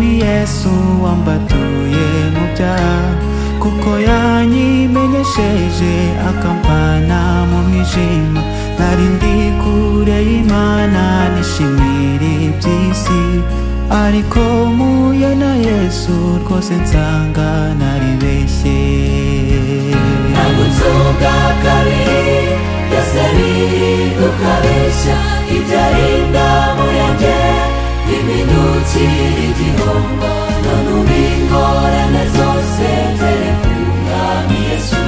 Yesu wambatuye mu byaha kuko yanyimenyesheje akampana mu mwijima nari ndi kure y'Imana nishimira iby'isi ariko mpuye na Yesu rwose nsanga naribeshye nagutsuka kabiri yaseri ukabeshya ibyari indabo yanjye bimindukira igihombo none ubu ingorane zose nzere ku mwami yesu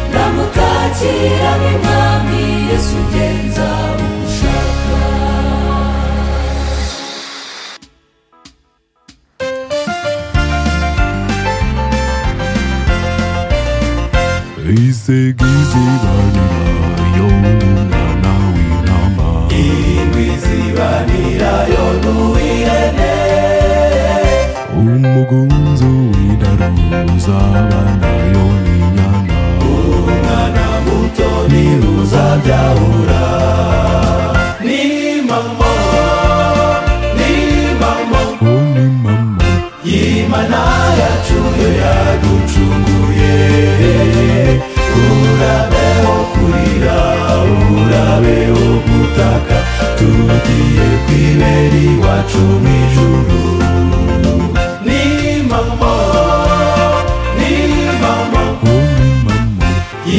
ndamutakira nk'umwami yesu ugenza uko ushaka Isegizi banira yolungana winama ingwi zibanira yonuwirene Umugunzu widaruza bana yoninyana umwana muto ntiruza byahura ni mama ni mama Oni mama y'imana yacu yo yaducunguye urabeho kurira urabeho gutaka tugiye kwibera iwacu mu ijuru ni mama ni mama Oni mama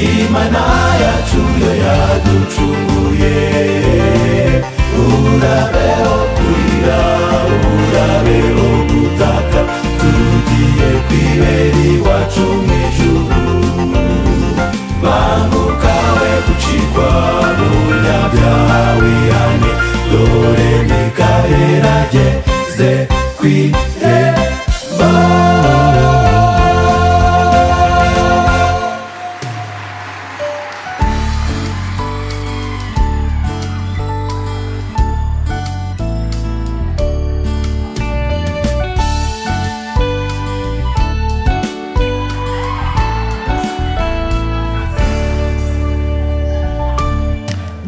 Imana yacu yo yaducunguye urabeho kurira urabeho gutaka tugiye kwibera iwacu mu ijuru banguka we gucikwa munyabyaha wihane dore mikaherageze kwireba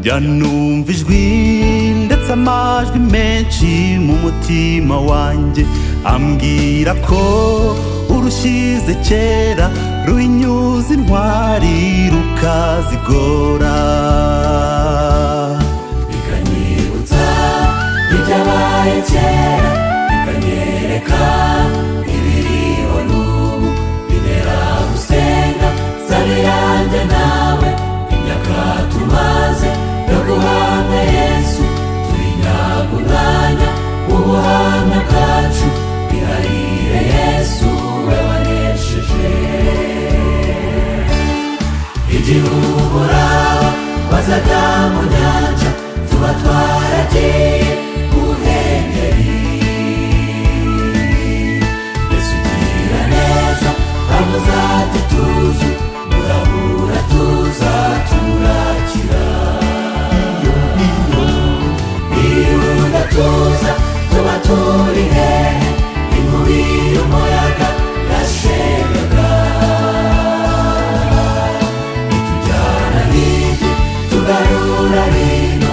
njya numva ijwi ndetse amajwi menshi mu mutima wanjye ambwira ko urushyize kera ruhinyuza intwari rukazigora ikanyibutsa ibyabaye kera ikanyereka ibiriho n'ubu bintera gusenga sabi yanjye nawe imyaka tumaze yo guhabwa yesu tuyinyaguranya ubuhamya bwacu bihahire yesu we wanesheje igihugu uraba bazaga mu nyanja tuba twaragiye guhengeri yesu ugira neza avuze ati tuzu murabura tuza turakira irunda tuza tuba turi hehe inkubi y'umuyaga yashengaga itujyana hirya tugarura hirya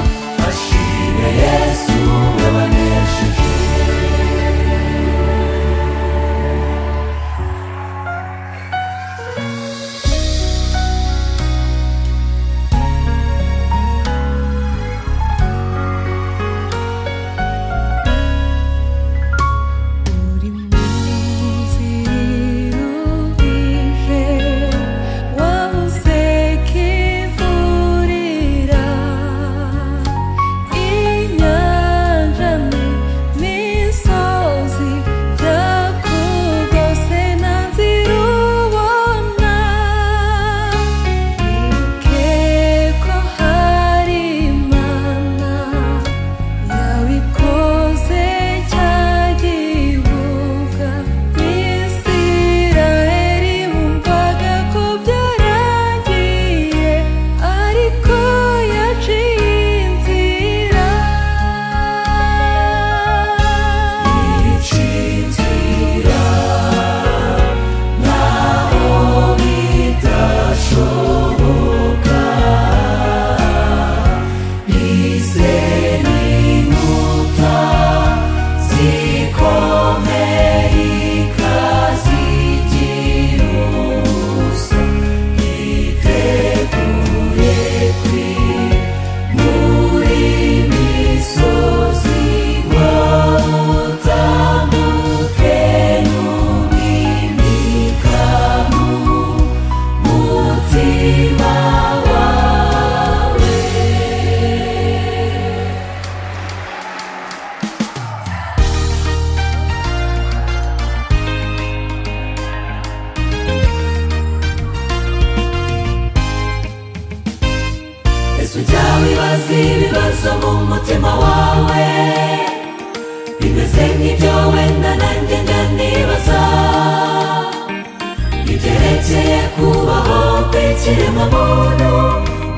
ikiremwamuntu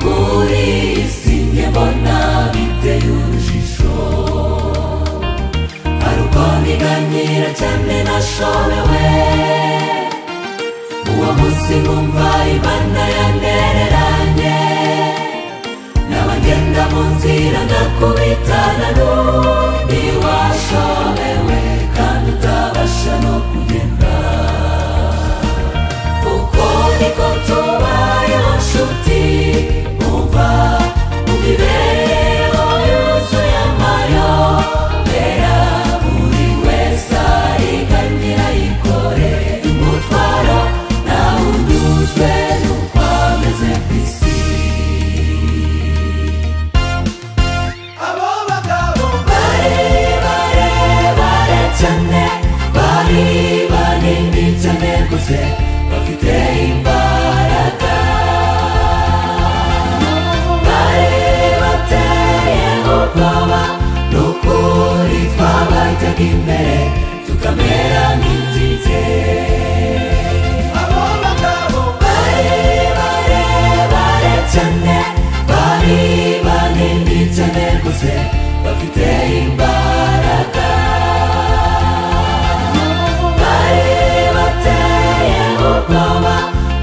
muri iyi si njye mbona biteye urujijo hari uko niganyira cyane nashobewe uwo munsi nkumva imana yanereranye n'abagenda mu nzira ndakubitana n'undi washobewe kandi utabasha no kugenda uko niko tubayeho nshuti umva mu mibereho yuzuye amayobera buri wese ariganyira yikore umutwaro nawe unyuzwe n'uko ameze ku isi abo bagabo bari barebare cyane bari banini cyane gusa bafite imbaraga bari bateye ubwoba n'ukuri twabajyaga imbere tukamera nk'inzige abo bagabo bari barebare cyane bari banini cyane gusa bafite imbaraga bari bateye ubwoba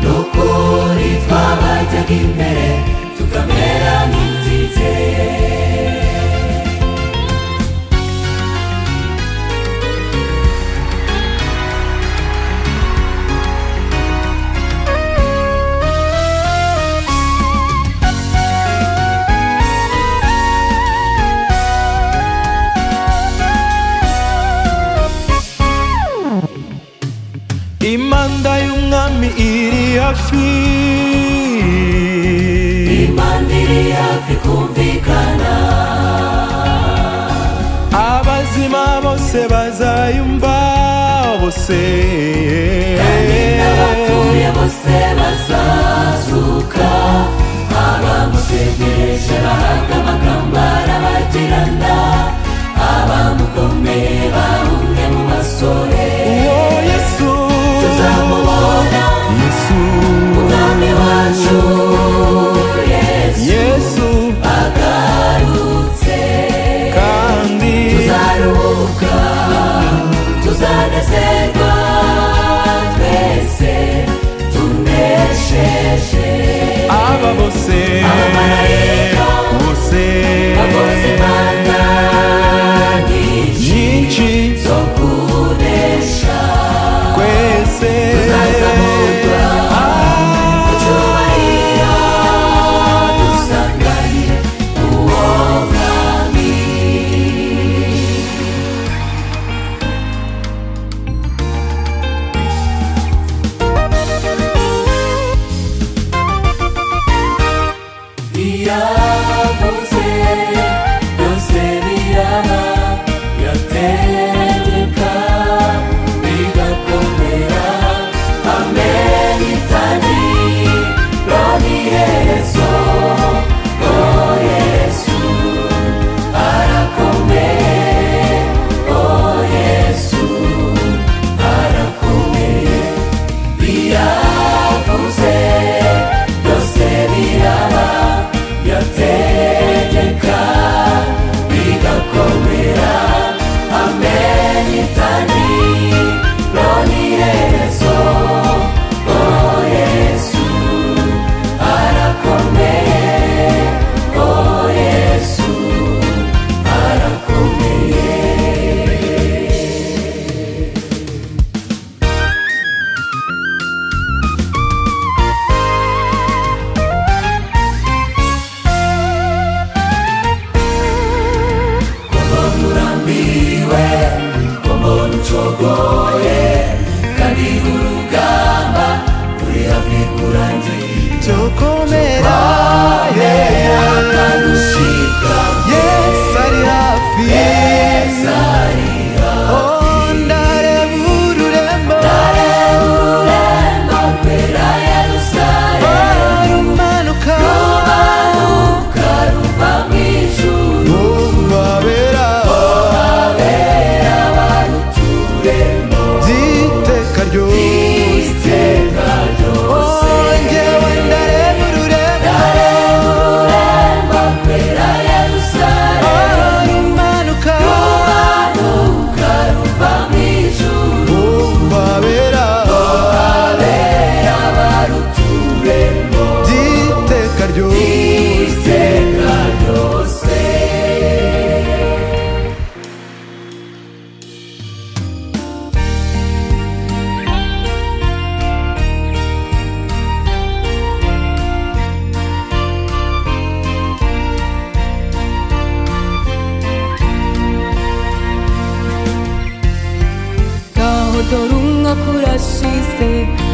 n'ukuri twabajyaga imbere tukamera nk'inzige imanda y'umwami iri hafi imana iri hafi kumvikana abazima bose bazayumva bose kandi n'abapfuye bose bazazuka abamutegereje bahabwa amagambo arabagirana abamukomeye bahumye mu masore uwo yesu tuzamubona yesu umwami wacu yesu yesu agarutse kandi tuzaruhuka tuzanezerwa twese tunesheje aba bose Abamarayika bose abakozi banganyije nyinshi she said